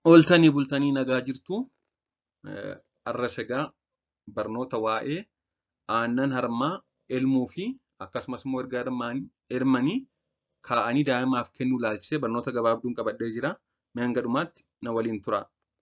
Ooltanii bultanii nagaa jirtu. Har'as egaa barnoota waa'ee aannan harmaa elmuu fi akkasumas immoo erga elmanii kaa'anii daa'imaaf kennuu ilaalchisee barnoota gabaabduun qabadhee jira. Mee hanga dhumaatti na waliin tura.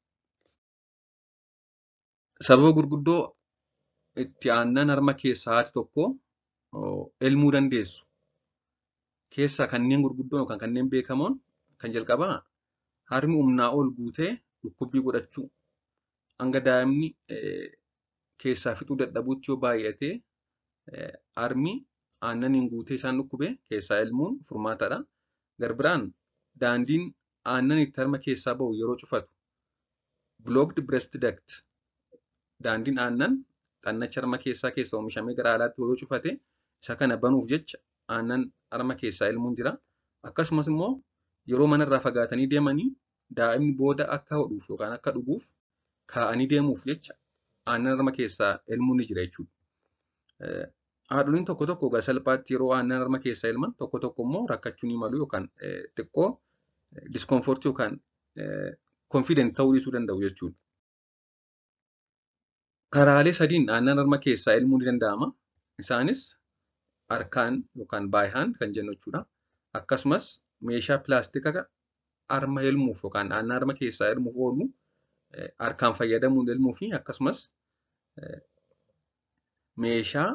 Sababa gurguddoo itti aannan harma keessaa haati tokko elmuu dandeessu. Keessaa kanneen gurguddoo yookaan kanneen beekamoon kan jalqabaa harmi humnaa ol guutee dhukkubbii godhachuu hanga daa'imni keessaa fixuu dadhabuutti yoo baay'ate harmi aannaniin guutee isaan dhukkube keessaa elmuun furmaataadha. Garbiraan daandiin aannan itti harma keessaa bahu yeroo cufatu blocked breast duct daandiin aannan xannacha harma keessaa keessa oomishamee gara alaatti yoo cufate isa kana banuuf jecha aannan harma keessaa elmuun jira. Akkasumas immoo yeroo manarraa fagaatanii deemanii daa'imni booda akka hodhuuf yookaan akka dhuguuf kaa'anii deemuuf jecha aannan harma keessaa elmuun ni jira jechuudha. Haadholiin tokko tokko egaa salphaatti yeroo aannan harma keessaa elman tokko tokko immoo rakkachuu ni malu yookaan xiqqoo diskomfortii yookaan konfident ta'uu dhiisuu danda'u jechuudha. Karaalee sadiin aannan harma keessaa elmuu ni danda'ama. Isaanis harkaan yookaan by hand kan jennu jechuudha. Akkasumas meeshaa pilaastikaa harma elmuuf yookaan aannan harma keessaa elmuuf oolu harkaan fayyadamuun elmuu fi akkasumas meeshaa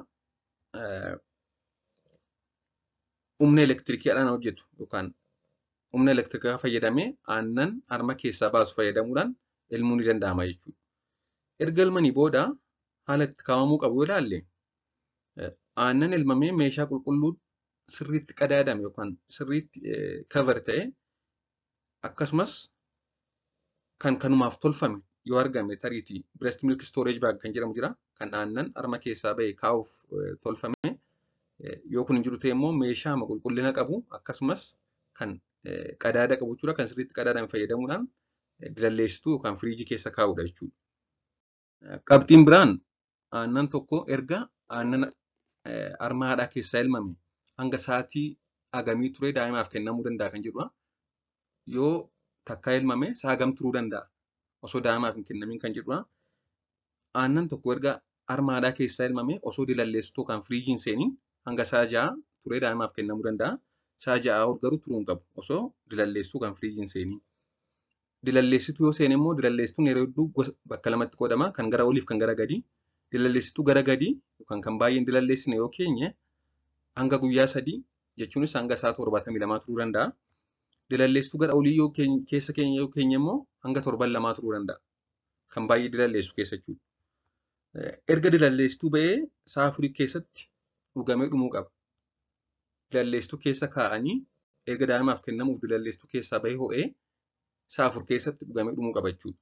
humna elektirikiidhaan hojjetu yookaan humna elektirikaa fayyadamee aannan harma keessaa baasu fayyadamuudhaan elmuu ni danda'ama jechuudha. Erga elmanii booda haala itti kaa'amuu qabu yoo ilaalle aannan elmamee meeshaa qulqulluu sirriitti qadaadame yookaan sirriitti cover ta'e akkasumas kan kanumaaf tolfame yoo argame tariitii breast milk storage bag kan jedhamu jira kan aannan harma keessaa bahe kaa'uuf tolfame yoo kun hin jiru ta'e immoo meeshaa qulqullina qabu akkasumas kan qadaada qabu jechuudha kan sirriitti qadaadame fayyadamuudhaan dilalleessituu yookaan firiijii keessa kaa'uudha jechuudha. Qabxiin biraan aannan tokko erga aannan harma haadhaa keessaa elmame hanga sa'aatii hagamii turee daa'imaaf kennamuu danda'a kan jedhudha. Yoo takkaa elmame sa'a hagam turuu danda'a osoo daa'imaaf hin kennamin kan jedhudha. Aannan tokko erga harma haadhaa keessaa elmame osoo dilalleessituu yookaan firiijiin seeniin hanga sa'a ja'a turee daa'imaaf kennamuu danda'a. Sa'a ja'a ol garuu turuu hin qabu osoo dilalleessituu yookaan firiijiin seeniin. Dilalleessituu yoo seene immoo dilalleessituun yeroo hedduu bakka lamatti qoodama kan gara oliif kan gara gadii. Dilalleessituu gara gadii yookaan kan baay'een dilalleessine yoo keenye hanga guyyaa sadii jechuunis hanga sa'a torbaatamii lamaa turuu danda'a. Dilalleessituu gara olii yoo keessa keenya yoo keenye immoo hanga torban lamaa turuu danda'a. Kan baay'ee dilalleessu keessa jechuudha. Erga dilalleessituu ba'ee sa'a afurii keessatti dhugamee dhumuu qaba. Dilalleessituu keessa kaa'anii erga daa'imaaf kennamuuf dilalleessituu keessaa bahee ho'ee sa'a afur keessatti dhugamee dhumuu qaba jechuudha.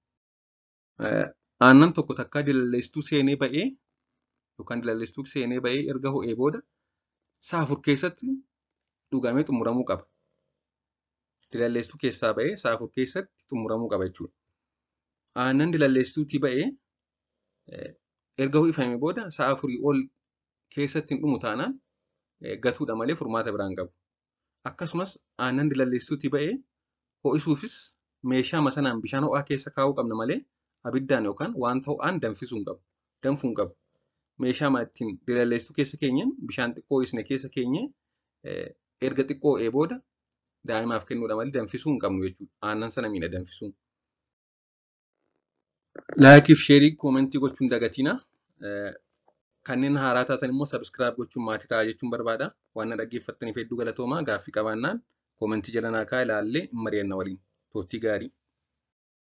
Aannan tokko takkaa dilalleessituu seenee ba'ee yookaan dilalleessituu seenee ba'ee erga ho'ee booda sa'a afur keessatti dhugamee xumuramuu qaba. Dilalleessituu keessaa ba'ee sa'a afur keessatti xumuramuu qaba jechuudha. Aannan dilalleessituutii ba'ee erga ho'ifame booda sa'a afurii ol keessatti hin dhumu taanaan gatuudha malee furmaata biraan qabu. Akkasumas aannan dilalleessituutii ba'ee ho'isuufis meeshaa masanaan bishaan ho'aa keessa kaa'uu qabna malee abiddaan yookaan wanta ho'aan danfisuu hin qabu. Danfuu hin qabu. Meeshaa ittiin dilalleessituu keessa keenyeen bishaan xiqqoo ho'isne keessa keenye erga xiqqoo ho'ee booda daa'imaaf kennuudha malee danfisuu hin qabnu jechuudha. Aannan sana miidha danfisuun. Laayikiif sheerii koomentii gochuun dagatiina. Kanneen haaraa taatan immoo sabiskiraayib gochuun maatii ta'a jechuun barbaada. Waan na dhaggeeffattaniif hedduu galatoomaa gaaffii qabaannaan koomentii jala naa kaa'aa ilaallee hin mari'anna waliin. Turtii gaarii.